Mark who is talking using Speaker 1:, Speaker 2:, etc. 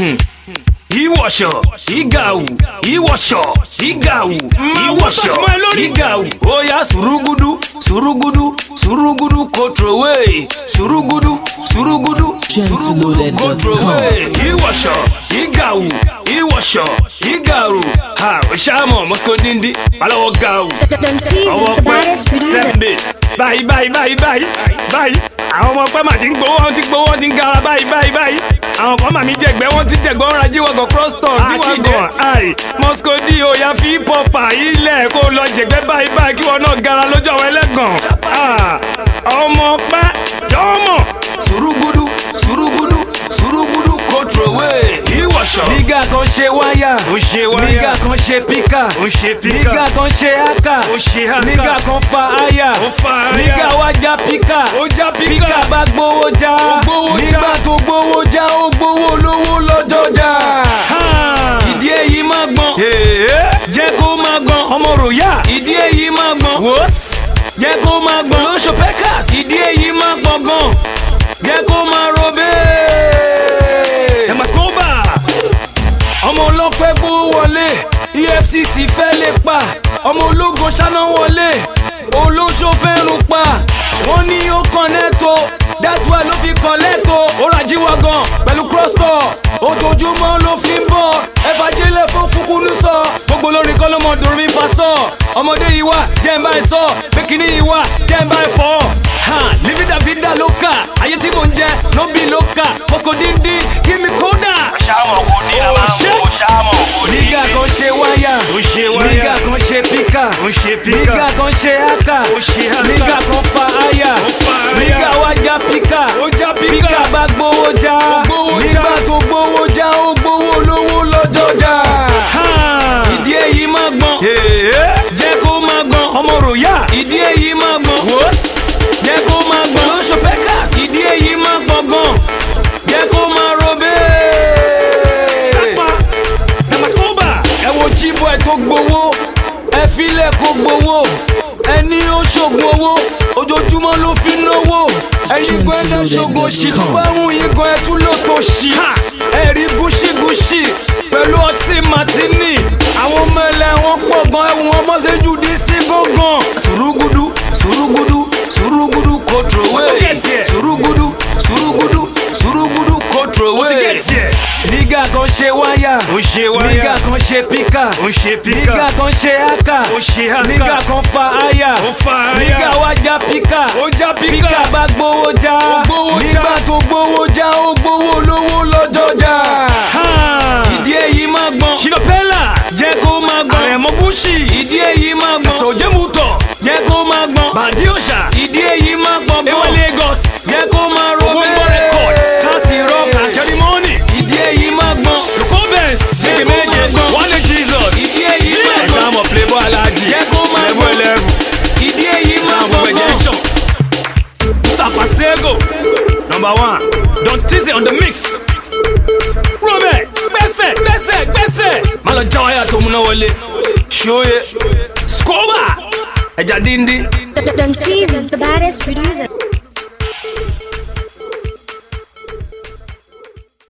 Speaker 1: ìwọ̀ṣọ̀ ìgàwù ìwọ̀ṣọ̀ ìgàwù ìwọ̀ṣọ̀ ìgàwù óyá sùrùgùdù sùrùgùdù sùrùgùdù kòtròwé sùrùgùdù sùrùgùdù sùrùgùdù kòtròwé ìwọ̀ṣọ̀ ìgàwù ìwọ̀ṣọ̀ ìgàwù ha òṣàmọ̀ mọ́kòdìndín balọ̀wọ̀ gàwù
Speaker 2: Don't tease
Speaker 1: ọwọ́
Speaker 2: the
Speaker 1: pẹ́
Speaker 2: baddest producer.
Speaker 1: sẹ́ńbẹ̀ báyìí báyìí báyìí báyìí báyìí àwọn ọmọ pẹ́ mà ti ń gbowó wọn ti gbowó wọn ti ń gara báyìí báyìí báyìí àwọn kan mà mí jẹ̀gbẹ́ wọn ti jẹ̀gbẹ́ wọn ra jíwọ̀gàn cross talk jíwọ̀gàn ai moscow di oya fi pọpa ilẹ̀ kó lọ jẹ̀gbẹ́ báyìí báyìí kí wọn náà gara lójú àwọn ẹlẹ́gàn Ah, ọmọ pẹ́ jọ́mọ̀ sùrùgùdù sùrùgùdù sùrùgùdù kòtròwé ìwọ̀ṣọ̀ nígà kan ṣe wáyà ó ṣe wáyà nígà kan ṣe píkà ó ṣe píkà nígà kan ṣe ákà ó ṣe ákà nígà kan fa áyà ó fa áyà nígà wá já píkà ó já píkà píkà bá gbowó já ó gbowó já nígbà tó gbowó já ó gbowó lówó lọ́jọ́ já ìdí èyí má gbọ́n jẹ́ kó má gbọ́n ọmọ ròyà ìdí èyí má gbọ́n jẹ́ kó má gbọ́n lóṣù pẹ́kàs ìdí èyí má gbọ́n gan jẹ́ kó má robé. ẹ̀ máa kó bá ọmọ ọlọ́pẹ́ gbó wọlé efcc fẹ́ lè pa ọmọ ológo ṣáná wọlé olóṣó fẹ́ràn pa wọ́n ní ó kàn lẹ́tọ̀ that's why ló fi kàn lẹ́tọ̀ ó ra jíwá gan pẹ̀lú cross talk ojoojúmọ́ ló fi ń bọ̀ ẹ̀fà jẹ́lẹ̀ fún kúkú ní sọ gbogbo lórí kọ́ ló mọ dùn mí fa sọ ọmọdé yìí wà jẹ́ ń bá ẹ sọ pékinní yìí wà jẹ́ ń bá ẹ fọ́ livida vida lóka ayé tí mò ń jẹ ló bí lóka moscow díndín kí mi kódà
Speaker 3: ṣáàmù kò ní a máa ń wo ṣáàmù kò ní.
Speaker 1: nígà kan ṣe wáyà
Speaker 3: Ó ṣe wáyà.
Speaker 1: nígà kan ṣe píkà
Speaker 3: Ó ṣe píkà.
Speaker 1: nígà kan ṣe ákà
Speaker 3: Ó ṣe ákà.
Speaker 1: nígà kan fa áyà
Speaker 3: Ó fa áyà.
Speaker 1: nígà wá já píkà
Speaker 3: Ó já píkà.
Speaker 1: píkà bá gbowó já
Speaker 3: gbowó já.
Speaker 1: nígbà tó gbowó já ó gbowó lówó lọ́jọ́ já ìdí èyí má gbọ́n jẹ́ kó má gbọ́n ọmọ ròyà ìdí èyí má gbọ́n jẹ́ kó má gbọ́n lóṣù pẹ́kàs ìdí èyí má gbọ́n gan jẹ́ kó má robé. ẹ wo jíbọ̀ ẹ tó gbowó ẹ filẹ̀ kó gbowó ẹni ó ṣògùn owó ojoojúmọ́ ló fi náwó ẹyin gan ẹ náà ṣògùn òṣì tó bá ń yin gan ẹ tún lò tó ṣì ẹ̀rí gúṣígúṣí pẹ̀lú ọtí màtínì àwọn ọmọ ẹlẹ́ wọn pọ̀ gan ẹ̀wọ̀n wọn mọ́ ṣe jù dí sí gángan. sùrùgùdù sùrùgùdù sùrùgùdù kòtròwé sùrùgùdù sùrùgùdù sùrùgùdù kòtròwé nígà kan ṣe wáyà
Speaker 3: Ó ṣe wáyà.
Speaker 1: nígà kan ṣe píkà
Speaker 3: Ó ṣe píkà.
Speaker 1: nígà kan ṣe ákà
Speaker 3: Ó ṣe ákà.
Speaker 1: nígà kan fa áyà
Speaker 3: Ó fa áyà.
Speaker 1: nígà wá já píkà
Speaker 3: Ó já píkà.
Speaker 1: píkà bá gbowó já
Speaker 3: Ó gbowó já.
Speaker 1: nígbà tó gbowó já ó gbowó lówó lọ́jọ́ já ìdí èyí má gbọ́n ṣìlọ́pẹ́là jẹ́ kó má gbọ́n
Speaker 3: Àrẹ̀mọ Búṣì.
Speaker 1: ìdí èyí má gbọ́n
Speaker 3: sọ̀jẹ́mùtọ̀
Speaker 1: jẹ́ kó má gbọ́n
Speaker 3: bàdí òṣà
Speaker 1: ìdí èyí má gbọ́n
Speaker 3: ewa
Speaker 1: gbọ́n
Speaker 3: Lagos
Speaker 1: jẹ́ kó má
Speaker 3: owó
Speaker 1: robé
Speaker 3: ń bọ̀ record kasi rock àṣẹrí mọ́ọ̀nì
Speaker 1: ìdí èyí má gbọ́n
Speaker 3: lukobens méje
Speaker 1: kó
Speaker 3: méje
Speaker 1: máa gbọ́n.
Speaker 3: wálé jesus
Speaker 1: ìdí èyí má
Speaker 3: ẹ̀ka
Speaker 1: gbọ́n
Speaker 3: mọ̀ playboy alájì
Speaker 1: Jẹ́ kó máa
Speaker 3: ẹ̀bù
Speaker 1: gbọ́n.
Speaker 3: ẹlẹ́rù
Speaker 1: ìdí èyí má
Speaker 3: náà
Speaker 1: gbọ́n
Speaker 3: gbogbo ẹ̀jẹ̀ ń
Speaker 1: gbọ́n.
Speaker 3: ṣàn mustapha sego number one don tease on the mix robert gbẹ́sẹ̀ gbẹ́sẹ̀ gbẹ́sẹ̀ má lọ já wáyà tó múná wọlé ṣóye scoba ẹja díndín.
Speaker 2: Don't tease the baddest producer.